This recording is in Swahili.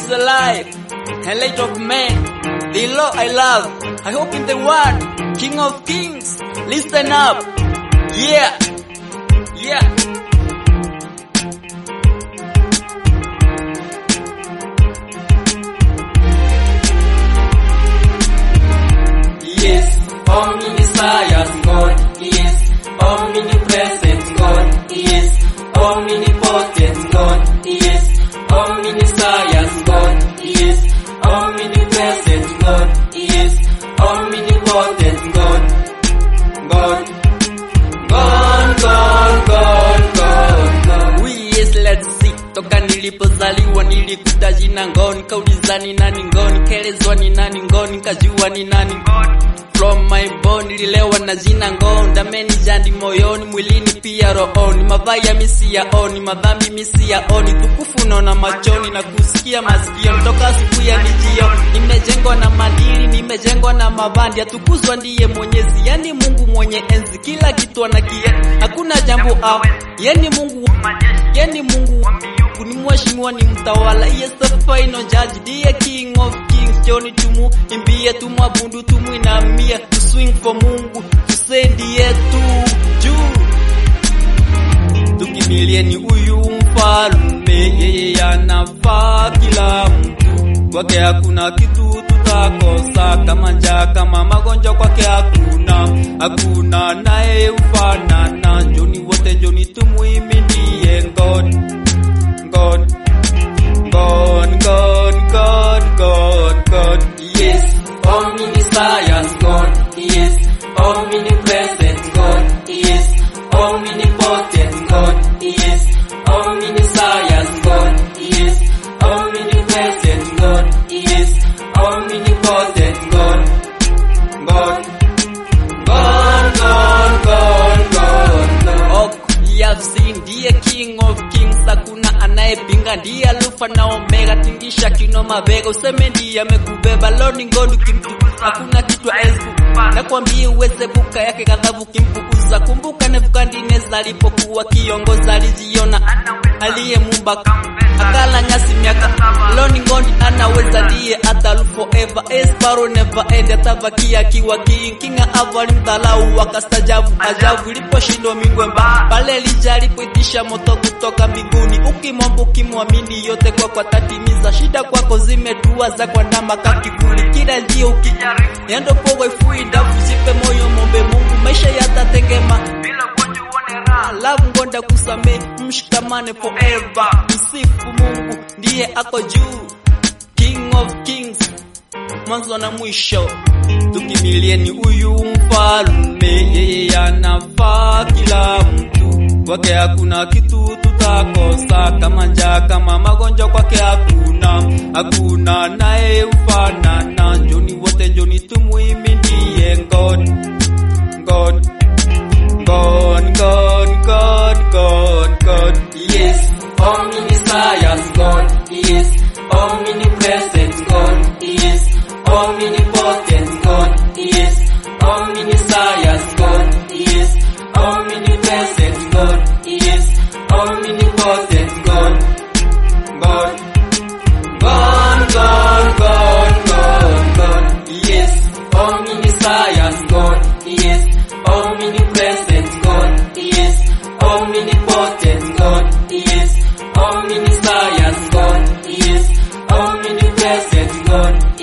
is alive, and light of men, the law I love. I hope in the one, King of Kings. Listen up, yeah, yeah. Yes, omniscience God. Yes, omnipresent God. Yes, omnipotent God. Yes, omniscience God. Yes, omnipresent God. Yes, omnipotent God. God. God, God, God, God, God. We yes let's see toka nilipozaliwa nilikuta jina ngoni kauliza ni nani ngoni kelezwa ni nani ngoni kajua ni nani ngoni from my bone nililewa na jina ngoni dameni jandi moyoni mwilini pia rohoni mabaya misi yaoni madhambi misi yaoni tukufu naona machoni na kusikia masikio toka siku ya nijio nimejengwa na madili nimejengwa na mabandi atukuzwa ndiye mwenyezi yani mungu mwenye enzi kila kitu anakia hakuna jambo au yani mungu yani mungu wangu ni mheshimiwa ni mtawala yes the final judge ndiye king of kings joni tumu imbie tumwabudu tumwinamia to swing for mungu tusaidie tu juu tukimilieni huyu mfalme yeye anafaa kila mtu kwake hakuna kitu tutakosa kama njaa kama magonjwa kwake hakuna hakuna naye ufanana njoni wote njoni tumwiminie God God God God God God God Yes, omniscience God. Yes, omnipresent God. Yes, omnipotent God. Yes, omniscience God. Yes, omnipresent God. Yes, omnipotent God. God. God, God, God, God, God. Ok, we have seen ndiye king of kings hakuna anayepinga ndiye alfa na omega tingisha kino mabega useme ndiye amekubeba loni ngondi kimtukuza hakuna kitu aezi nakwambia uweze buka yake ghadhabu kimpukuza kumbuka nebukadineza alipokuwa kiongoza alijiona aliyemumba akala nyasi miaka loni ngondi anaweza ndiye atalu forever esparo never end atabakia akiwa king kinga avo alimdhalau akastajabu ajabu iliposhindwa mingwemba pale lija alipoitisha moto kutoka mbinguni ukimwomba ukimwamini yote kwako atatimiza shida kwako zimetua za kwandama kakivuli kila njia ukijaribu yendo poweifui ndafu zipe moyo mombe mungu maisha yatatengema alafu ngonda kusame mshikamane forever msifu mungu ndiye ako juu king of kings mwanzo na mwisho tukimilieni huyu mfalme yeye anafaa kila mtu kwake hakuna kitu tutakosa kama njaa kama magonjwa kwake hakuna hakuna naye ufanana njoni wote njoni tumwiminie God God God God God God God Yes, omniscience God. Yes, omnipresent God. Yes, omnipotent God. Yes, omniscience God. Yes, omnipresent God. Yes, omnipotent God. God. God, God, God, God, God. Yes, omniscience God. Yes, omnipresent God. Yes, omnipotent God. Yes, omniscience God. Yes, omnipresent God.